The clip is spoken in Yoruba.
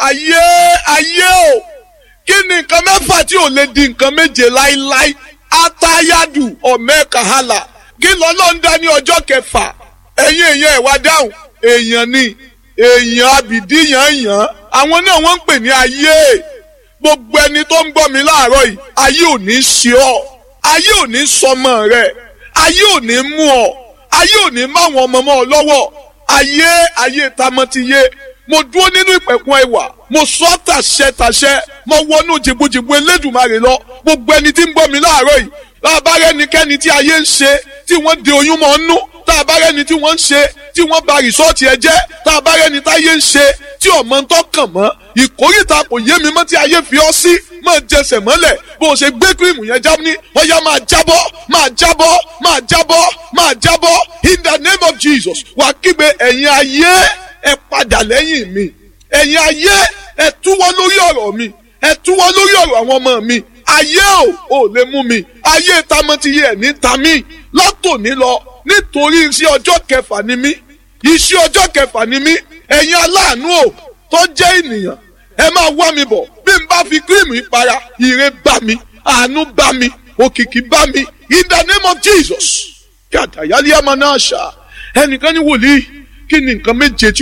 ayé ayé o kí ni nǹkan mẹ́fà tí ò lè di nǹkan méje láíláí atayadu ọ̀mẹ́kàhálà kí lọ́lọ́ ń dá ní ọjọ́ kẹfà ẹ̀yin èèyàn ẹ̀ wá dáhùn èèyàn ni èèyàn abìdíyàn àwọn náà wọ́n ń pè ní ayé gbogbo ẹni tó ń gbọ́ mi láàárọ̀ yìí ayé ò ní ṣe ọ́ ayé ò ní sọmọ rẹ ayé ò ní mú ọ ayé ò ní máwọn ọmọ mọ́ ọ lọ́wọ́ ayé ayé tamọ́tiyé mo dúró nínú ìpẹ̀kun ẹwà mo sọ tàṣẹ tàṣẹ mo wọnú jìbùjìbù elédùnmarè lọ gbogbo ẹni tí ń gbọ́ mi láàárọ̀ yìí láàbárẹ́ ẹnikẹ́ni tí ayé ń ṣe tí wọ́n de oyún mọ́ nú táàbárẹ́ ẹni tí wọ́n ń ṣe tí wọ́n ba rìsọ́ọ̀tì ẹ jẹ́ táàbárẹ́ ẹni táyé ń ṣe tí ọmọ ń tọkàn mọ́ ìkórìtà kò yé mi mọ́ tí ayé fi ọ́ sí máa jẹsẹ̀ mọ́lẹ̀ bó o ṣe gbé kírìmù yẹn já ní ọ̀yá máa jábọ́ máa jábọ́ máa jábọ́ máa jábọ́ in the name of Jesus wà á kígbe ẹ̀yin ayé ẹ padà lẹ́yìn mi ẹ̀yin ayé ẹ túwọ́ lórí ọ̀rọ̀ mi ẹ túwọ́ lórí ọ̀rọ̀ àwọn ọmọ mi ayé ò ò lè mú mi ayé tamọ́tiyé ẹ̀ ní tamí látòní lọ nítorí iṣẹ́ ọjọ́ kẹfà ni mí iṣẹ́ ọjọ́ kẹfà ni mí ẹ̀yin aláàánú ò tó jẹ́ ènìyàn ẹ máa wá mi bọ̀ bí n bá fi kírìmù ìpara ire bá mi àánú bá mi òkìkí bá mi in the name of Jesus kí àtàyálé àmọ́ náà ṣá ẹnìkan ní wòlíì kí ni nǹkan méje tí